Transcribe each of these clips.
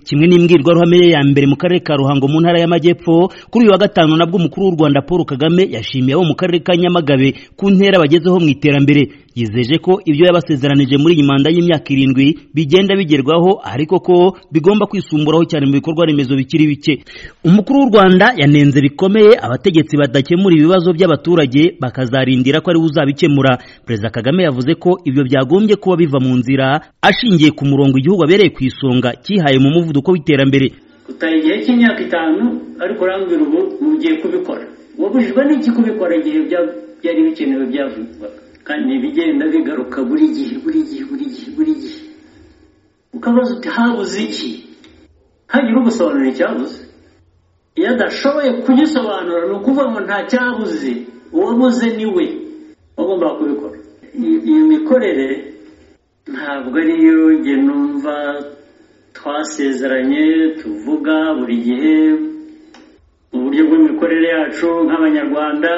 kimwe n'imbwirwaruhame ye ya mbere mu karere ka ruhango mu ntara y'amajyepfo kuri uyu wa gatanu nabwo umukuru w'u rwanda paul kagame yashimiye abo mu karere ka nyamagabe ku ntera bagezeho mu iterambere yizeje ko ibyo yabasezeranije muri iyi manda y'imyaka irindwi bigenda bigerwaho ariko ko bigomba kwisumburaho cyane mu bikorwa remezo bikiri bike umukuru w'u rwanda yanenze bikomeye abategetsi badakemura ibibazo by'abaturage bakazarindira ko ariwe uzabikemura perezida kagame yavuze ko ibyo byagombye kuba biva mu nzira ashingiye ku murongo igihugu abereye ku isonga cyihaye mu muvuduko w'iterambere utari igihe cy'imyaka itanu ariko urambwira ubu mugiye kubikora wabujijwe n'iki kubikora igihe byari bikenewe byavugwaga kandi ibigenda bigaruka buri gihe buri gihe buri gihe buri gihe ukabaza uti habuze iki hagire ugusobanura icyabuze iyo adashoboye kugisobanura ni ukuvuga ngo nta cyabuze uwabuze ni we wagombaga kubikora iyi mikorere ntabwo ariyo njye numva twasezeranye tuvuga buri gihe mu buryo bw'imikorere yacu nk'abanyarwanda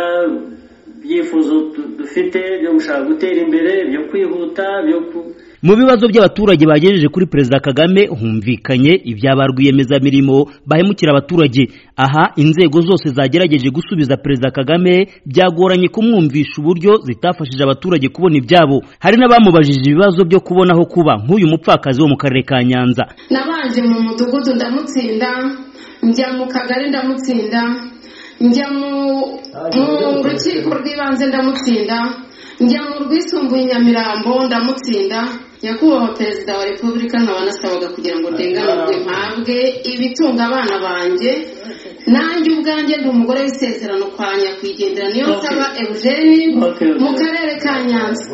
ibyifuzo dufite byo gushaka gutera imbere byo kwihuta byo ku mu bibazo by'abaturage bagejeje kuri perezida kagame humvikanye ibya ba rwiyemezamirimo bahemukira abaturage aha inzego zose zagerageje gusubiza perezida kagame byagoranye kumwumvisha uburyo zitafashije abaturage kubona ibyabo hari n'abamubajije ibibazo byo kubona aho kuba nk'uyu mupfakazi wo mu karere ka nyanza nabanje mu mudugudu ndamutsinda njya mu kagari ndamutsinda njya mu rukiko rw'ibanze ndamutsinda njya mu rwisumbuye nyamirambo ndamutsinda nyakubahwa perezida wa repubulika nkaba kugira ngo ndenganurwe mpabwe ibitunga abana banjye nanjye ubwanjye ndi umugore w'isezerano kwa nyakwigendera niyo nsaba eugene mu karere ka nyanza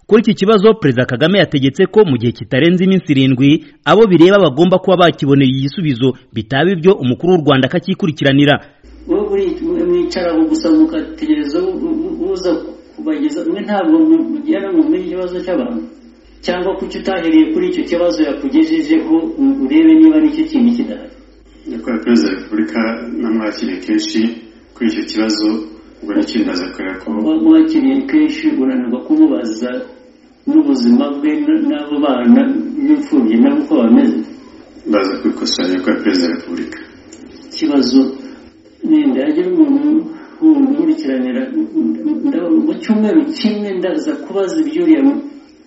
kuri iki kibazo perezida kagame yategetse ko mu gihe kitarenze iminsi irindwi abo bireba bagomba kuba bakibonera igisubizo bitaba ibyo umukuru w'u rwanda akakikurikiranira mwicara gusa mugategereza uza kubageza mwe ntabwo mugera mu muri ikibazo cy'abantu cyangwa kuki utahereye kuri icyo kibazo yakugejejeho urebe niba nicyo kintu kidahari nyakubahwa perezida wa repubulika namwakiriye kenshi kuri icyo kibazo ubwo nicyo ndaza kubera ko mwakiriye kenshi unanirwa kumubaza n'ubuzima bwe n'abo bana n'imfubyi nabo uko bameze ndaza kubikosora nyakubahwa perezida wa repubulika ikibazo nenda yagira umuntu umukurikiranira mu cyumweru kimwe ndaza kubaza ibyo uriya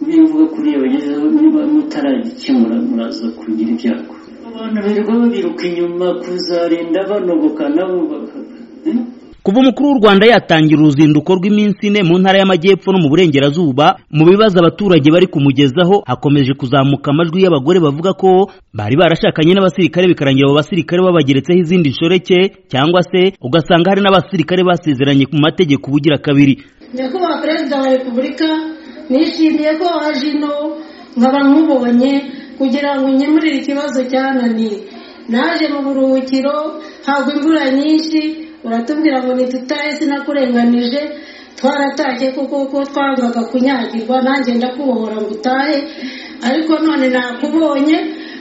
mbivuga kuri iyo bagezeho niba mutaragikemura muraza kugira ibyago abantu birirwa babiruka inyuma kuzarinda banogoka nabo kuva umukuru w'u rwanda yatangira uruzinduko rw'iminsi ine mu ntara y'amajyepfo no mu burengerazuba mu bibazo abaturage bari kumugezaho hakomeje kuzamuka amajwi y'abagore bavuga ko bari barashakanye n'abasirikare bikarangira abo basirikare babageretseho izindi nshoreke cyangwa se ugasanga hari n'abasirikare basezeranye ku mategeko ubugira kabiri nyakubahwa perezida wa repubulika nishimiye ko waje ino nkaba nkubonye kugira ngo unkemurire ikibazo cyananiye naje mu buruhukiro ntabwo imvura nyinshi uratubwira ngo ntitutahe sinakurenganije twaratashye kuko kuko twangaga kunyagirwa nanjye ndakubohora ngo utahe ariko none nakubonye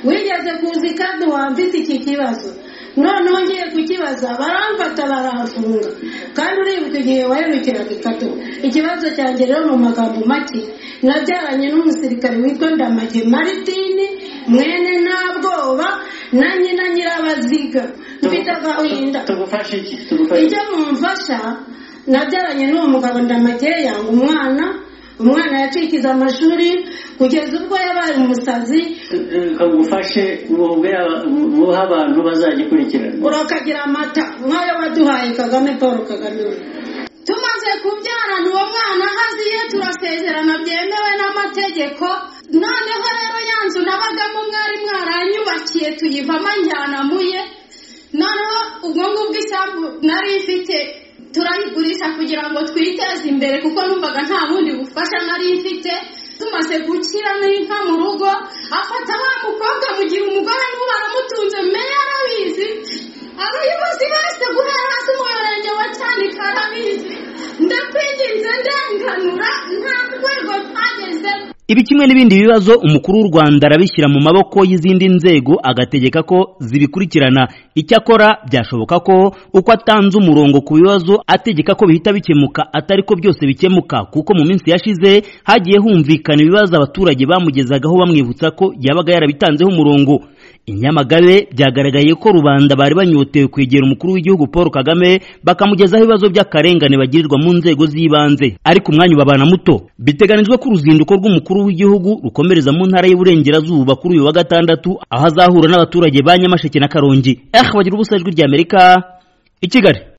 wigeze kuza kandi wambitse iki kibazo noneho ngiye kukibaza baramfata baramfunga kandi uribuka igihe waherukiraga ikato ikibazo cyanjye rero mu magambo make nabyaranye n'umusirikare witwa ndamage maritini mwene nta bwoba na nyina nyirabaziga mfite agahinda icyo mumfasha nabyaranye n'uwo mugabo ndamage yanga umwana umwana yacikiza amashuri kugeza ubwo yabaye umusazi kagufashe muha abantu bazagikurikirana urakagira amata nk'ayo waduhaye kagame paul kagame tumaze kubyarana uwo mwana haziye turasezerana byemewe n'amategeko noneho rero ya nzu nabagamo mwari mwaranyubakiye tuyivamo njyanamuye noneho ubwo ngubwo isambu nari ifite turayigurisha kugira ngo twiteze imbere kuko numvaga nta bundi bufasha nari mfite tumaze gukira n'inka mu rugo afata wa mukobwa mu gihe umugore niwe baramutunze meya arabizi abayobozi bose guhera hasi umurenge wa cyanika arabizi ndakwinginze ndenganura nta rwego twagezemo ibi kimwe n'ibindi bibazo umukuru w'u rwanda arabishyira mu maboko y'izindi nzego agategeka ko zibikurikirana icyakora byashoboka ko uko atanze umurongo ku bibazo ategeka ko bihita bikemuka atari ko byose bikemuka kuko mu minsi yashize hagiye humvikana ibibazo abaturage bamugezagaho bamwibutsa ko yabaga yarabitanzeho umurongo inyamagabe byagaragaye ko rubanda bari banyotewe kwegera umukuru w'igihugu paul kagame bakamugezaho ibibazo by'akarengane bagirirwa mu nzego z'ibanze ariko umwanya ubabana muto biteganijwe ko uruzinduko rw'umukuru w'igihugu rukomereza mu ntara y'uburengerazuba kuri uyu wa gatandatu aho azahura n'abaturage ba nyamasheke na karongi eh bagira ubusa ijwi ry'amerika i kigali